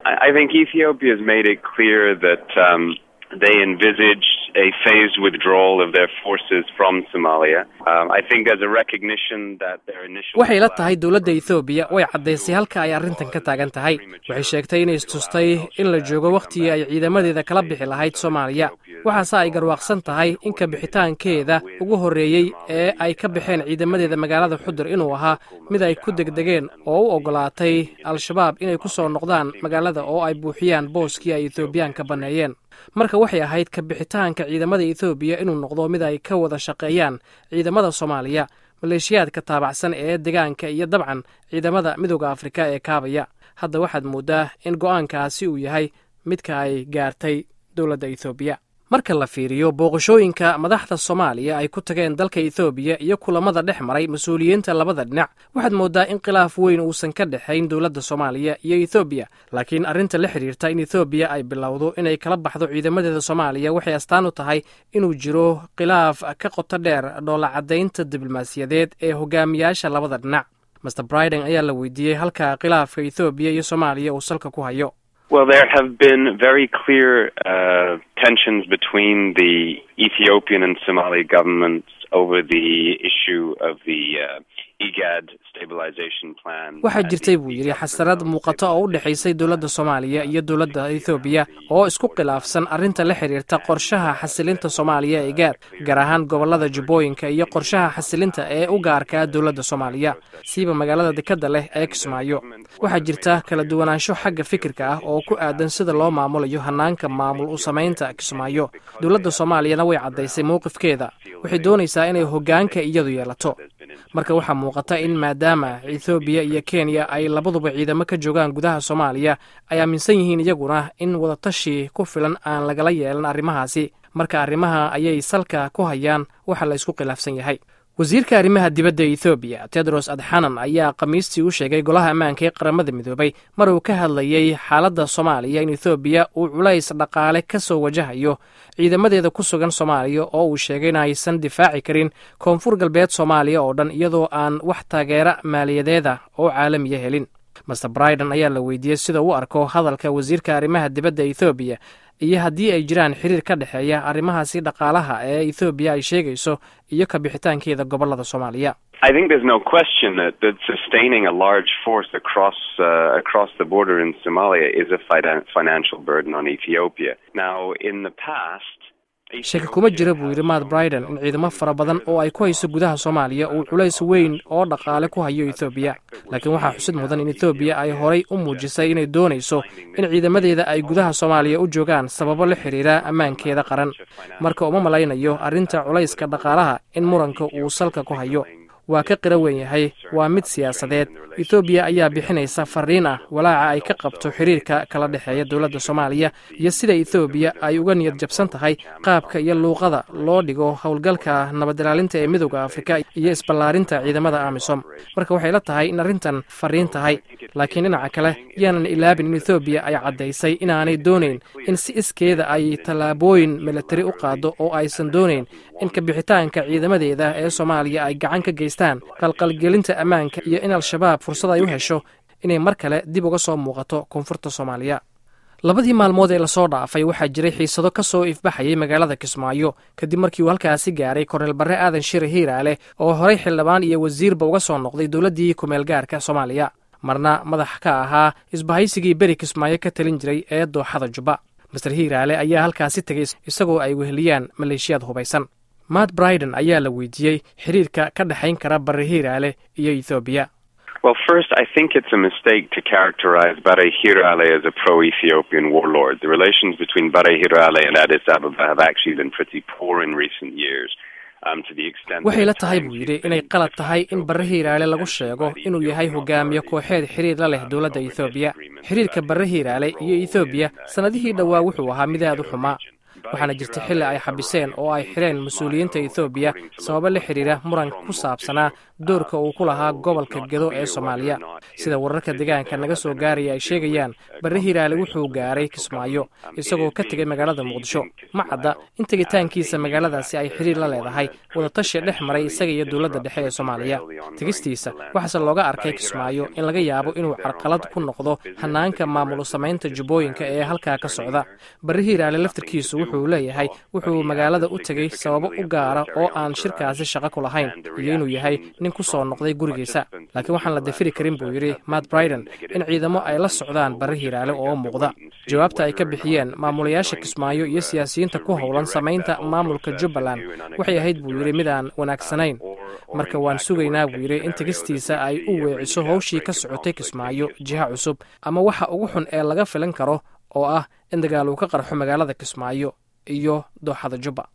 I think Ethiopia has made it clear that um, they envisage a phased withdrawal of their forces from Somalia. Um, I think there's a recognition that their initial. waxay la tahay dowladda ethoobiya way caddaysay halka ay arrintan ka taagan tahay waxay sheegtay inay istustay in la joogo wakhtigii ay ciidamadeeda kala bixi lahayd soomaaliya waxaase ay garwaaqsan tahay in ka bixitaankeeda ugu horreeyey ee ay ka baxeen ciidamadeeda magaalada xudur inuu ahaa mid ay ku degdegeen oo u oggolaatay al-shabaab inay ku soo noqdaan magaalada oo ay buuxiyaan booskii ay ethoobiyaanka banneeyeen marka waxay ahayd ka bixitaanka ciidamada ethoobiya inuu noqdo mid ay ka wada shaqeeyaan ciidamada soomaaliya maleeshiyaadka taabacsan ee degaanka iyo dabcan ciidamada midooda afrika ee kaabaya hadda waxaad mooddaa in go'aankaasi uu yahay midka ay gaartay dowladda ethoobiya marka la fiiriyo booqashooyinka madaxda soomaaliya ay ku tageen dalka ethoobiya iyo kulamada dhex maray mas-uuliyiinta labada dhinac waxaad mooddaa in khilaaf weyn uusan ka dhexayn dowladda soomaaliya iyo ethoobiya laakiin arrinta la xidhiirta in ethoobiya ay bilowdo inay kala baxdo ciidamadeeda soomaaliya waxay astaan u tahay inuu jiro khilaaf ka qoto dheer dhoolacaddaynta diblomaasiyadeed ee hogaamiyaasha labada dhinac master briden ayaa la weydiiyey halka khilaafka ethoobiya iyo soomaaliya uu salka ku hayo Well, there have been very clear uh, tensions between the Ethiopian and Somali governments over the issue of the uh, IGAD stabilization plan. waxaa jirtay buu yidhi xasarad muuqato oo u dhexaysay dowladda soomaaliya iyo dowladda ethoobiya oo isku khilaafsan arrinta la xidhiirta qorshaha xasilinta soomaaliya ee gaar gaar ahaan gobollada jubbooyinka iyo qorshaha xasilinta ee u gaarkaa dowladda soomaaliya siiba magaalada dekadda leh ee kismaayo waxaa jirta kala duwanaansho xagga fikirka ah oo ku aadan sida loo maamulayo hanaanka maamul u samaynta kismaayo dowladda soomaaliyana way caddaysay mowqifkeeda waxay doonaysaa inay hoggaanka iyadu yeelato marka waxaa muuqata in maadaama ethoobiya iyo kenya ay labaduba ciidamo ka joogaan gudaha soomaaliya ay aaminsan yihiin iyaguna in wadatashi ku filan aan lagala yeelan arrimahaasi marka arrimaha ayay salka ku hayaan waxa la isku khilaafsan yahay wasiirka arrimaha dibadda ethoobiya tedros adxanan ayaa khamiistii u sheegay golaha ammaanka ee qaramada midoobay mar uu ka hadlayey xaaladda soomaaliya in ethoobiya uu culays dhaqaale ka soo wajahayo ciidamadeeda ku sugan soomaaliya oo uu sheegay in aysan difaaci karin koonfur galbeed soomaaliya oo dhan iyadoo aan wax taageera maaliyadeeda oo caalamiya helin master briden ayaa la weydiiyey sida u arko hadalka wasiirka arrimaha dibadda ethoobiya iyo haddii ay jiraan xiriir ka dhexeeya arrimahaasi dhaqaalaha ee ethoobiya ay sheegayso iyo ka bixitaankeeda gobollada soomaaliya I think there's no question that, that sustaining a large force across uh, across the border in Somalia is a finan- financial burden on Ethiopia. Now, in the past, shaki kuma jira buu yidhi matt briden in ciidamo fara badan oo ay ku hayso gudaha soomaaliya uu culays weyn oo dhaqaale ku hayo ethoobiya laakiin waxaa xusid mudan in ethoobiya ay horay u muujisay inay doonayso in ciidamadeeda ay gudaha soomaaliya u joogaan sababo la xidhiira ammaankeeda qaran marka uma malaynayo arrinta culayska dhaqaalaha in muranka uu salka ku hayo waa ka qira weyn yahay waa mid siyaasadeed ethoobiya ayaa bixinaysa fariin ah walaaca ay ka qabto xiriirka kala dhexeeya dowladda soomaaliya iyo sida ethoobiya ay uga niyad jabsan tahay qaabka iyo luuqada loo dhigo howlgalka nabadilaalinta ee midooda afrika iyo isballaarinta ciidamada amisom marka waxay la tahay in arrintan fariin tahay laakiin dhinaca kale yaanan ilaabin in ethoobiya ay caddaysay inaanay doonayn in si iskeeda ay tallaabooyin militari u qaado oo aysan doonayn in kabixitaanka ciidamadeeda ee soomaaliya ay gacan ka geystaan qalqalgelinta ammaanka iyo in al-shabaab fursad ay u hesho inay mar kale dib uga soo muuqato koonfurta soomaaliya labadii maalmood ee lasoo dhaafay waxaa jiray xiisado ka soo ifbaxayay magaalada kismaayo kadib markii uu halkaasi gaaray korneel barre aadan shire hiiraale oo horey xildhibaan iyo wasiirba uga soo noqday dowladdii kumeel gaarka soomaaliya marna madax ka ahaa isbahaysigii beri kismaayo ka talin jiray ee dooxada jubba master hiiraale ayaa halkaasi tegay isagoo ay weheliyaan maleeshiyaad hubaysan matt briden ayaa la weydiiyey xiriirka ka dhexayn kara barre hiiraale iyo ethoobiya Well, first, I think it's a mistake to characterize Bare Hirale as a pro-Ethiopian warlord. The relations between Bare Hirale and Addis Ababa have actually been pretty poor in recent years. Um, to the extent waxay la that tahay at buu times yidhi it's inay been qalad tahay in Ethiopia barre hiiraale lagu versus sheego the inuu yahay Ethiopian hogaamiye authorities, kooxeed xiriir la leh um, dowladda over ethoobiya disagreements xiriirka about barre its hiiraale iyo role ethoobiya in, uh, sannadihii Somalia dhowaa wuxuu ahaa mid aad u and xumaa region. waxaana jirta xilli ay xabiseen oo ay xidheen mas-uuliyiinta ethoobiya sababo la xidhiira muran ku saabsanaa doorka uu ku lahaa gobolka gedo ee soomaaliya sida wararka deegaanka naga soo gaaraya ay sheegayaan barre hiiraale wuxuu gaaray kismaayo isagoo ka tegay magaalada muqdisho ma cadda in tegitaankiisa magaaladaasi ay xiriir la leedahay wadatashi dhex maray isaga iyo dowladda dhexe ee soomaaliya tegistiisa waxaase looga arkay kismaayo in laga yaabo inuu carqalad ku noqdo hanaanka maamul samaynta jubbooyinka ee halkaa ka socda barre hiiraale laftirkiisu wuxuu leeyahay wuxuu magaalada u tegey sababo u gaara oo aan shirkaasi shaqo ku lahayn iyo inuu yahay nin ku soo noqday gurigiisa laakiin waxaan la dafiri karin buu yidhi matt briden in ciidamo ay la socdaan barre hiiraale oo muuqda jawaabta ay ka bixiyeen maamulayaasha kismaayo iyo siyaasiyiinta ku howlan samaynta maamulka jubbaland waxay ahayd buu yidhi mid aan wanaagsanayn marka waan sugaynaa buu yidhi in tegistiisa ay u weeciso howshii ka socotay kismaayo jiha cusub ama waxa ugu xun ee laga filan karo oo ah in dagaal uu ka qarxo magaalada kismaayo iyo dooxada jubba